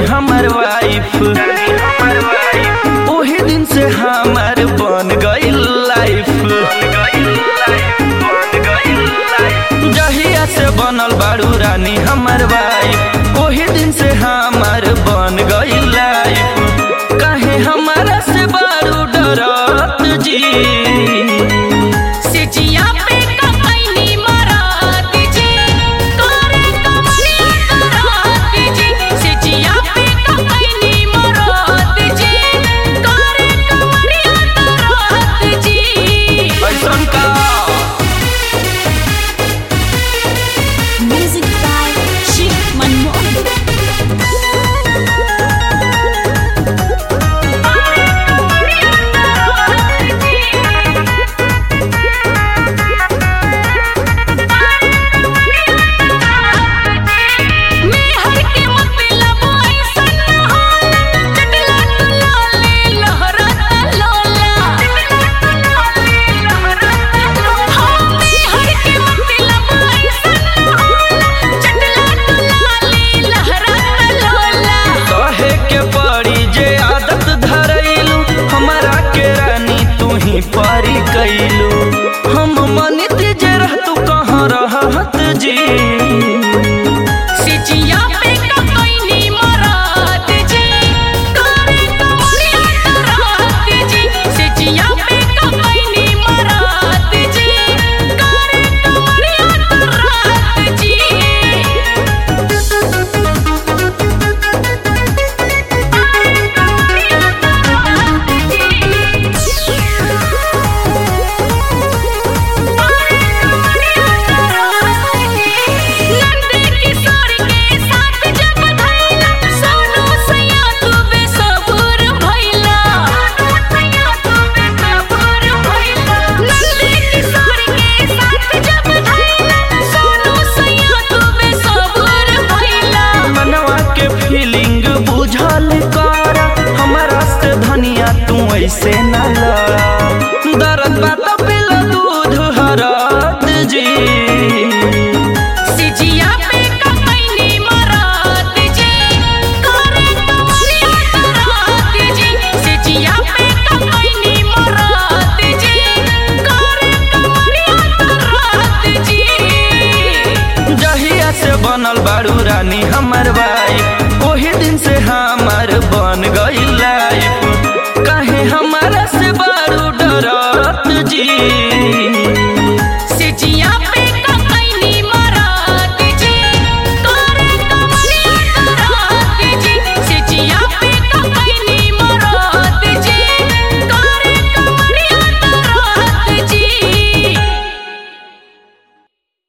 हमर वाइफ ओही दिन से हमर बन गइल लाइफ जहिया से बनल बारू रानी हमर वाइफ ओही दिन से हमर बन गइल लाइफ काहे हमारा से बारू डरत जी सिजिया पे ककैनी मरात जी करे कमलिया करात जी सिजिया पे ककैनी मरात जी करे कमलिया करात जी ऐसन का Music by Shiv Manmohan. कहे के पड़ी जे आदत धरैलू हमारा के रानी तू ही परी कैलू हम मनित जे रहतू कहाँ रहत जी सिजिया पे ककैनी मरात जी करे कमलिया करात जी सिजिया पे ककैनी मरात जी करे कमलिया करात जी नंदे किशोर के साथ जब धैला सोनू सैया तू बेसबूर भइला सैया तू बेसबूर भइला नंदे किशोर के साथ जब धैला सोनू सैया तू बेसबूर भइला मनवा के फीलिंग बुझल कर हमारा से धनिया तू ऐसे न लड़ा दर्द बात पिला दूध हरत जी सिजिया पे ककैनी मरात जी करे कमलिया करात जी सिजिया पे ककैनी मरात जी करे कमलिया करात जी जहिया से बनल बारू रानी हमर भाई ओही दिन से हमर बन गइल